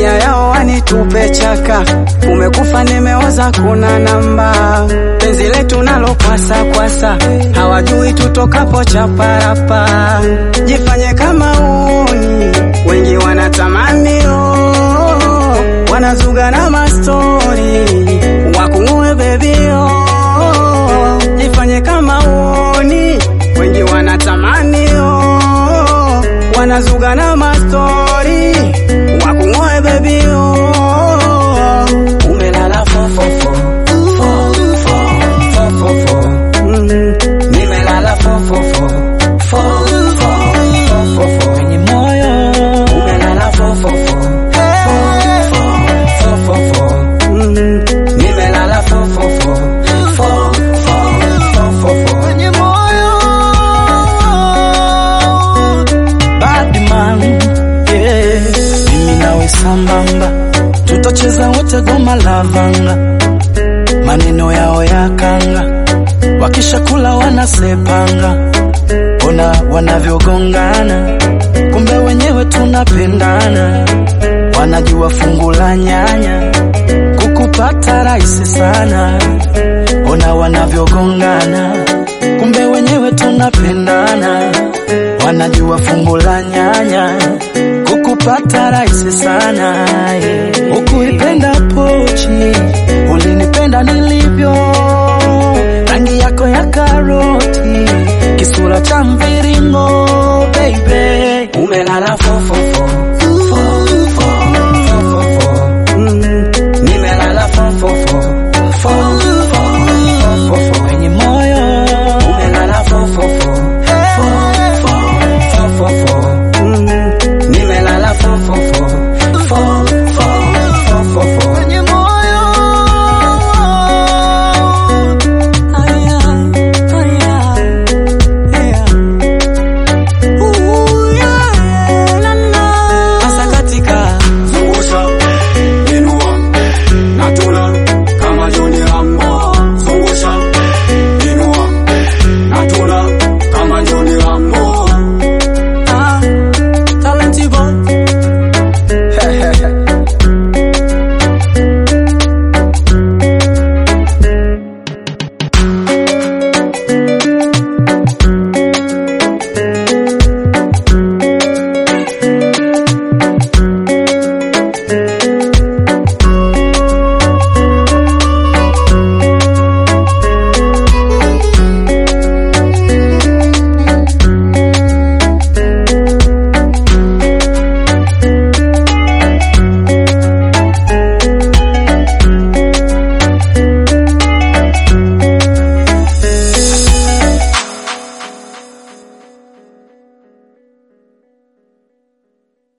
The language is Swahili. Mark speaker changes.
Speaker 1: nia yao wanitupe chaka, umekufa nimeoza, kuna namba penzi letu nalo kwasa kwasa, hawajui tutokapo chaparapa, jifanye kama uni, wengi wanatamani oh, wanazuga na mastori wakungue bebio, jifanye kama uni, wengi wanatamani oh, wanazuga na mastori wakungue bebio, umelala fofofo fofofo fofofo mm, nimelala fofofo fofofo fofofo
Speaker 2: kwenye moyo
Speaker 1: umelala fofofo fofofo fofofo mm, nimelala fofofo fofofo fofofo
Speaker 2: kwenye moyo Badman, yeah. Mimi nawe sambamba, tutacheza wote goma la vanga, maneno yao ya kanga, wakishakula wanasepanga, ona wanavyogongana, kumbe wenyewe tunapendana, wanajua fungu la nyanya, kukupata rahisi sana, ona wanavyogongana, kumbe wenyewe tunapendana, wanajua fungu la nyanya, kukupata rahisi sana. yeah. Ukuipenda pochi, ulinipenda nilivyo, rangi yako ya karoti, kisura cha mviringo, baby
Speaker 1: umelala